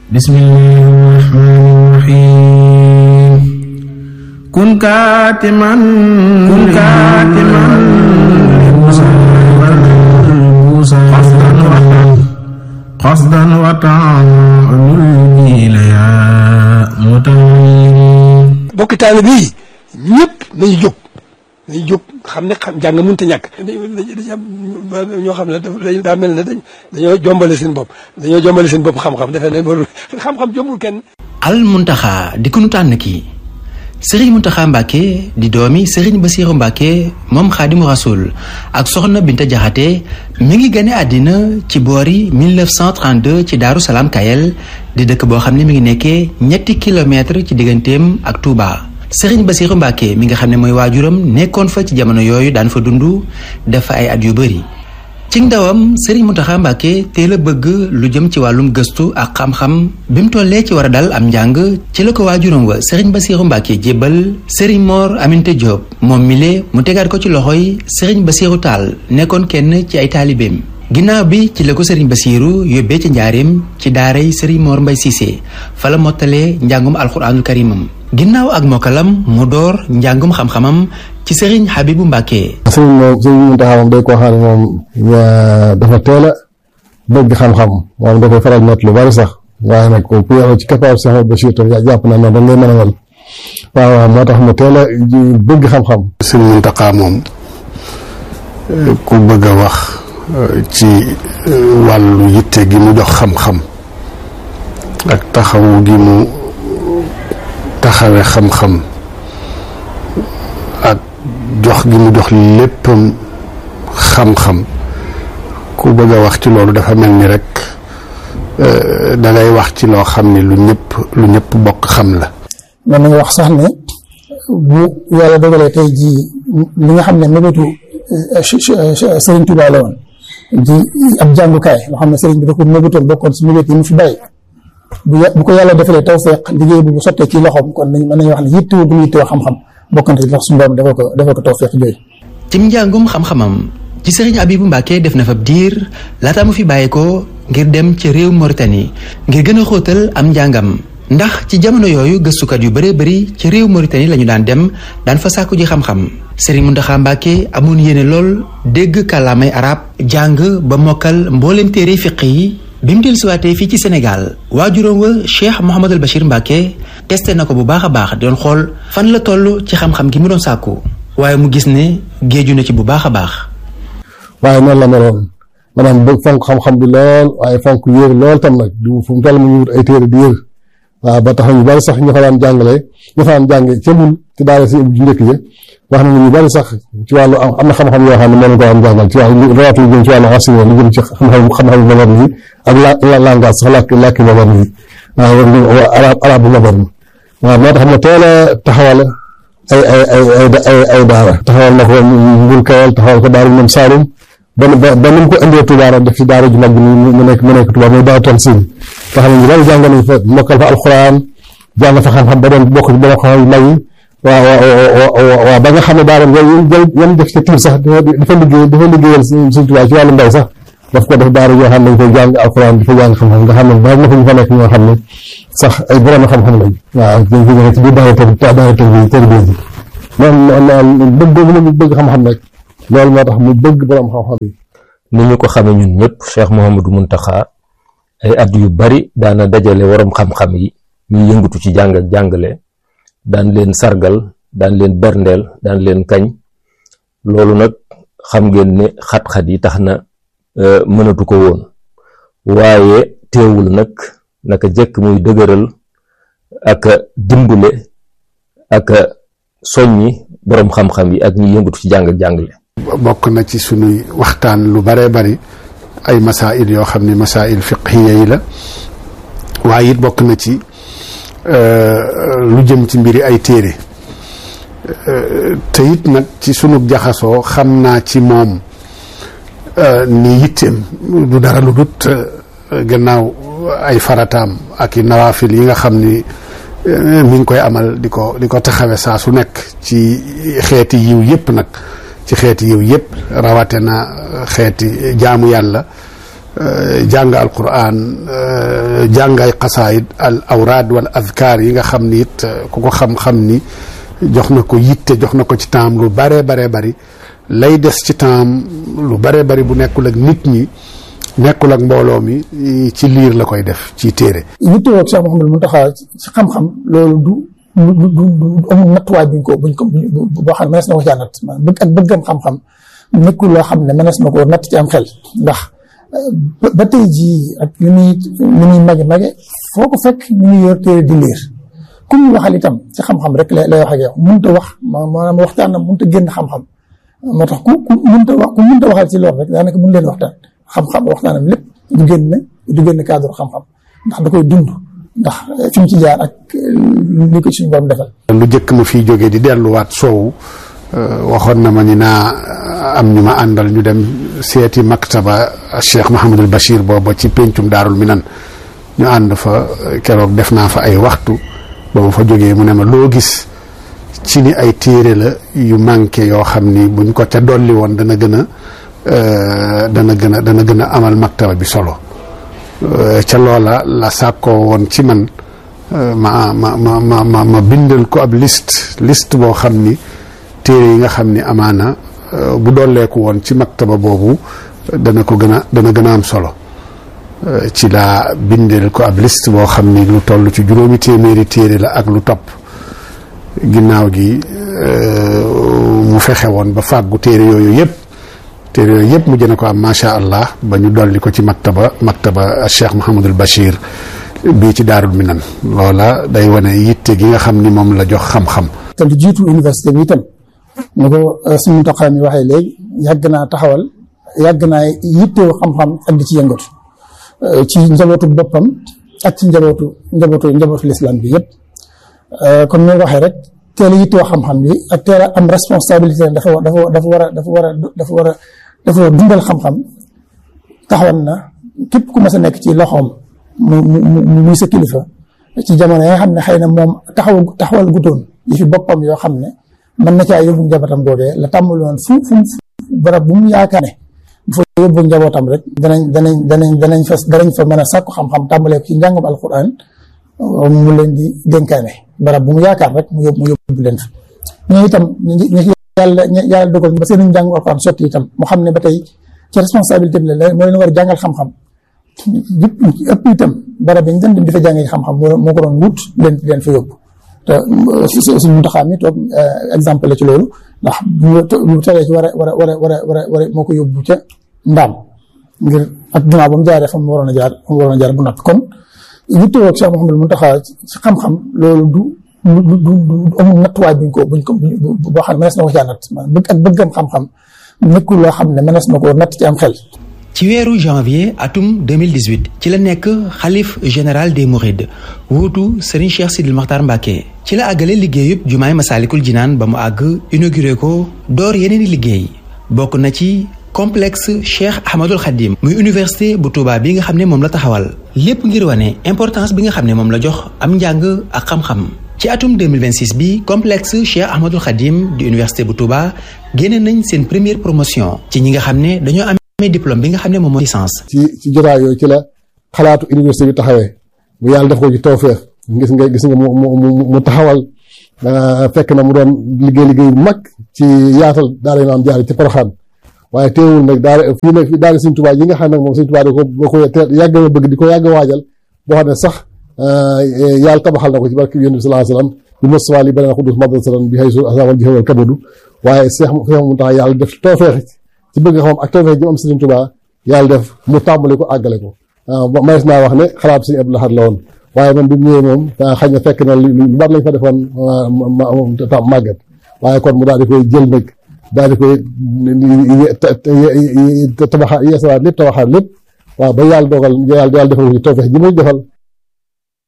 bismillahi rahmani rahim kun kaatiman kun kaatiman qasdan wa ta'amul ya mutawallim bokki taalibe yi ñëpp nañu jóg nañu jóg xam ne xam jàng mënut a ñàkk dañu am ñoo xam ne dañ daa mel ne dañ dañoo jombale seen bopp dañoo jombale seen bopp xam-xam defe ne warul xam-xam jombul kenn al muntaxa di ku nu tànn kii sëriñ muntaxa mbàkke di doomi sëriñ basiiru mbàkke moom xaadimu rasul ak soxna binta jaxate mi ngi gane àddina ci boori 1932 ci daaru salaam kayel di dëkk boo xam ne mi ngi nekkee ñetti kilomètre ci digganteem ak Touba. sëriñ basiiru mbàkke mi nga xam ne mooy waajuram nekkoon fa ci jamono yooyu daan fa dund def fa ay at yu bari ci ndawam sëriñ Muntaxa Mbàkke teel a bëgg lu jëm ci wàllum gëstu ak xam-xam bi mu tollee ci war a dal am njàng ci la ko waajuram wa sëriñ Basiiru Mbàkke jébbal sëriñ Mor Aminte Diop moom mile mu tegaat ko ci loxoy sëriñ Basiiru Taal nekkoon kenn ci ay taalibeem ginnaaw bi ci la ko sëriñ Basiiru yóbbee ci njaareem ci daaray sëriñ Mor Mbay Siise fa la mottalee njàngum alxuraanul karimam ginnaaw ak mokkalam mu door njàngum xam-xamam ci sëriñ Habibu Mbàkke sëriñ moom sëriñ Muntaxa moom day koo xam ne moom dafa teel a bëgg xam-xam moom dafay faral net lu bari sax waaye nag ku yàlla ci capable Cheikh Bachir tam jàpp na noonu dañ lay mën a mel waaw waaw moo tax mu teel a bëgg xam-xam sëriñ Muntaxa moom ku bëgg a wax ci wàllu yitte gi mu jox xam-xam ak taxawu gi mu taxawe xam-xam ak jox gi mu jox léppam xam-xam ku bëgg a wax ci loolu dafa mel ni rek da ngay wax ci loo xam ni lu ñëpp lu ñëpp bokk xam la mën nañu wax sax ne bu yàlla dogalee tey jii li nga xam ne mébétu Serigne Touba la woon di ab jàngukaay loo xam ne Serigne bi da ko mébétoon bokkoon si mébét yi mu fi bàyyi bu bu ko yàlla defalee tawfeex liggéey bu bu sottee ci loxoom kon nañ mën nañu wax ne yittewoo bu ñu yittewoo xam-xam bokkante ndax suñu borom defal ko defal ko tawfeex jooyu cim njàngum xam-xamam ci sëriñ Abibu Mbàkke def na fa diir laata mu fi bàyyi ko ngir dem ci réew Mauritanie ngir gën a xóotal am njàngam ndax ci jamono yooyu gëstukat yu bëree bëri ci réew Mauritanie lañu daan dem daan fa sàkku ji xam-xam sëriñ Muntaxa Mbàkke amoon yéene lool dégg kàllaamay arab jàng ba mokkal mbooleem téere fiq yi bi mu dellusiwaatee fii ci Sénégal waajuram wa Cheikh Mouhamadul Bachir Mbacke testé na ko bu baax a baax doon xool fan la toll ci xam-xam gi mu doon sàkku waaye mu gis ne géeju na ci bu baax a baax. waaye noonu la meloon maanaam bëgg fonk xam-xam bi lool waaye fonk yër lool tam nag du fu mu toll mu ngi wut ay téere di yër waaw ba tax na ñu bari sax ñu fa daan jàngale ñu fa daan jànge ca mbul ci daara si ju njëkk ja wax na ñu bari sax ci wàllu am na xam-xam yoo xam ne mën ko am jàngal ci wàllu rawatina lu jëm ci wàllu assyrian lu jëm ci xam-xam xam-xam moderne yi ak la langage sax làkk làkki moderne yi waaw arab arab bu moderne waaw moo tax mu teel a taxawal ay ay ay ay ay daara taxawal na ko mbul kawal taxawal ko daara ñoom Saalum ba ba ni mu ko indee Touba def ci daara ju mag bi mu nekk mu nekk Touba mooy daara Tanzil nga xam ne ñu bari jàng nañ fa mokkal fa alxuraan jàng fa xam-xam ba doon bokk ci borom xam yu mag yi waaw waaw waaw ba nga xam ne daara yan def ci tiir sax dafa liggéey dafa liggéeyal Sëriñ Tuubaa ci wàllu mbay sax daf ko def daara yoo xam ne dañ koy jàng alxuraan di fa jàng xam-xam nga xam ne bari na fa ñu fa nekk ñoo xam ne sax ay borom xam-xam lañ waaw dañ ko joxe ci biir daara tër daara tër bi tër bi noonu bëgg boobu mu bëgg xam-xam rek loolu moo tax mu bëgg borom xam-xam yi ni ñu ko xamee ñun ñëpp Cheikh Mouhamadou Mountakha ay at yu bari daana dajale waroom xam-xam yi ñuy yëngatu ci jàng ak jàngale daan leen sargal daan leen berndeel daan leen kañ loolu nag xam ngeen ne xat-xat yi tax na mënatu ko woon waaye teewul nag naka jëkk muy dëgëral ak dimbale ak soññi boroom xam-xam yi ak ñi yëngatu ci jàng ak jàngale bokk na ci sunuy waxtaan lu baree bari ay masail yoo xam ne masail fiqhiya yi la waaye it bokk na ci lu jëm ci mbiri ay téere te it nag ci sunu jaxasoo xam naa ci moom ni yitteem du dara lu dut gannaaw ay farataam ak i nawaafil yi nga xam ni mi ngi koy amal di ko di ko taxawe saa su nekk ci xeeti yiw yépp nag ci xeeti yiw yépp rawate na xeeti jaamu yàlla jàng alquran jàng ay xasaayid al awraad wal azkaar yi nga xam ni it ku ko xam-xam ni jox na ko yitte jox na ko ci temps lu baree baree bari lay des ci temps lu baree bari bu nekkul ak nit ñi nekkul ak mbooloo mi ci liir la koy def ci téere yittewoo ak Cheikh Mouhamadou Mountakha ci xam-xam loolu du du du du amul nattuwaay buñ ko buñ ko boo xam ne mënees na ko caa natt bëgg ak bëggam xam-xam nekkul loo xam ne mënees na ko natt ci am xel ndax ba tey jii ak li muy li muy mage mage foo ko fekk ñu ngi yor téere di liir ku ñu waxal itam ci xam-xam rek lay lay wax ak yow mënut a wax maanaam waxtaan mënut a génn xam-xam moo tax ku ku mënut a wax ku mënut a waxal ci loolu rek daanaka mën leen waxtaan xam-xam waxtaanam lépp du génn du génn cadre xam-xam ndax da koy dund ndax fi mu ci jaar ak li ko suñu borom defal. lu jëkk ma fiy jógee di delluwaat soowu waxoon na ma ni naa am ñu ma àndal ñu dem seeti maktaba Cheikh Mahamadul Bachir booba ci péncum daarul minan ñu ànd fa keroog def naa fa ay waxtu ba ma fa jógee mu ne ma loo gis ci ni ay téere la yu manqué yoo xam ni buñ ko ca dolli woon dana gën a dana gën a dana gën a amal maktaba bi solo ca loola la sàkkoo woon ci man ma ma ma ma ma ma bindal ko ab liste liste boo xam ni téere yi nga xam ni amaana bu dolleeku woon ci maktaba boobu dana ko gën a dana gën a am solo ci laa bindal ko ab liste boo xam ni lu toll ci juróomi téeméeri téere la ak lu topp ginnaaw gi mu fexe woon ba fàggu téere yooyu yëpp téere yooyu yëpp mu jëne ko am macha allah ba ñu dolli ko ci maktaba maktaba Cheikh Mouhamadul Bachir bii ci daarul minan loola day wane yitte gi nga xam ni moom la jox xam-xam. te lu jiitu université bi itam ni ko suñu Mountakha mi waxee léegi yàgg naa taxawal yàgg naa yittewoo xam-xam ak di ci yëngatu ci njabootu boppam ak ci njabootu njabootu njabootu lislaam bi yëpp comme ni nga waxee rek teel a yittewoo xam-xam bi ak teel a am responsabilité dafa dafa dafa war a dafa war a dafa war a dafa war a dundal xam-xam taxawal na képp ku mas a nekk ci loxoom mu mu muy sa kilifa ci jamono yi nga xam ne xëy na moom taxaw taxawal gutoon yi fi boppam yoo xam ne mën na caa yóbbu njabootam googee la tàmbali woon fu fu barab bu mu yaakaar ne bu fa yóbbu njabootam rek danañ danañ danañ danañ fa danañ fa mën a sàkku xam-xam tàmbalee ko ci njàngum alquran mu leen di dénkaane barab bu mu yaakaar rek mu yóbbu mu yóbbu leen fa ñoo itam ñu yàlla yàlla dogal ba seen njàngum alquran sotti itam mu xam ne ba tey ci responsabilité bi la moo leen war a jàngal xam-xam yëpp ëpp itam barab yi ñu dem di fa jàngee xam-xam moo ko doon wut leen leen fa yóbbu te suñu Muntaxa mi toog exemple la ci loolu ndax bu teree ci war a war a war a war a war a war a moo ko yóbbu ca ndaam ngir ak ginnaaw ba mu jaaree fa mu waroon a jaar fa mu waroon a jaar bu noppi kon yittewoo ak Cheikh Mouhamadou Mountakha ci xam-xam loolu du du du du amul nattuwaay buñ ko buñ ko boo xam ne mënees na ko caa natt bëgg ak bëggam xam-xam nekkul loo xam ne mënees na ko natt ci am xel ci weeru janvier atum 2018 ci la nekk xalif général des mourides wuutu Serigne Cheikh Sidil Makhtar Mbacké ci la àggale liggéeyub jumaay Masaalikul Jinaan ba mu àgg inauguré ko door yeneen i liggéey bokk na ci complexe Cheikh Ahmadul Khadim muy université bu Touba bi nga xam ne moom la taxawal lépp ngir wane importance bi nga xam ne moom la jox am njàng ak xam-xam ci atum 2026 bi complexe Cheikh Ahmadul Khadim di université bu Touba génne nañ seen première promotion ci ñi nga xam ne dañoo am amee diplôme bi nga xam ne moom mooy licence. ci ci jotaay yooyu ci la xalaatu université bi taxawee bu yàlla def ko ci tawfeex gis nga gis nga mu mu mu taxawal fekk na mu doon liggéey liggéey bu mag ci yaatal daara maam jaar ci Porokhane waaye teewul nag daara fii nag daara Sëñ Tuubaa yi nga xam ne moom Sëñ Tuubaa da ko da ko yàgg a bëgg di ko yàgg a waajal boo xam ne sax yàlla tabaxal na ko ci barke Yonent bi sallallahu alayhi wasallam bi Mustafa li beneen xudus madrasatan bi haysu asamal jihawal kabadu waaye Seex Seex Muntaxa yàlla def tawfeex ci bëgg xam ak tawfeex ji am Sëriñ Tuubaa yàlla def mu tàmbali ko àggale ko manes naa wax ne xalaat Sëriñ Abdul Ahad la woon waaye moom bi mu ñëwee moom xëy na fekk na lu bari lañ fa defoon màggat waaye kon mu daal di koy jël nag daal di koy tabaxaat yeesalaat lépp tabaxaat lépp waaw ba yàlla dogal yàlla yàlla defal ko ci tawfeex ji muy defal